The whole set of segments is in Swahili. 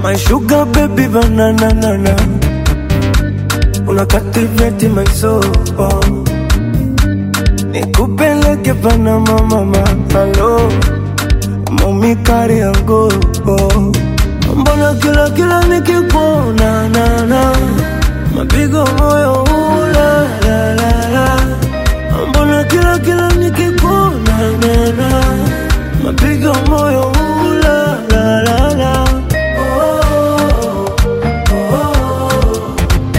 My sugar baby banana nana Una captivate my soul Nikupeleke Panama mama Hello Mami kari yangu Mbona kila kila nikikuona na na Mapigo moyo ula la la la Mbona kila kila nikikuona na na Mapigo moyo ula la la la Oh, oh,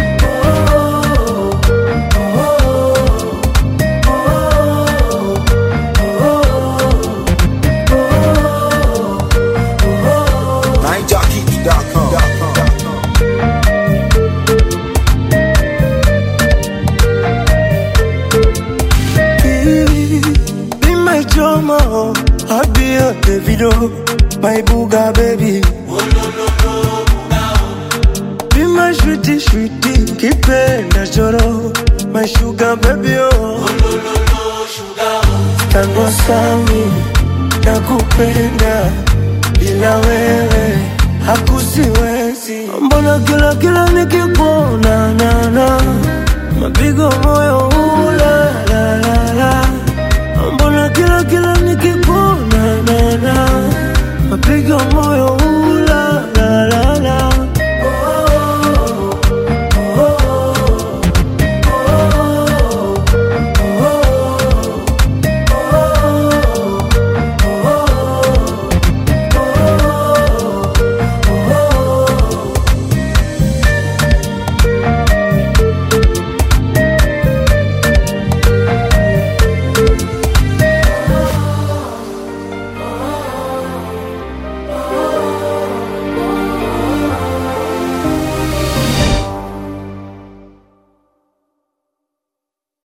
NineJockey.com. Be my drama, I'll be your Davido, my booga baby. Be my sweetie, sweetie, kipenda choro, my sugar baby oh. Tango sami, nakupenda, bila wewe hakusiwezi. Mbona kila kila nikikuona na na mapigo moyo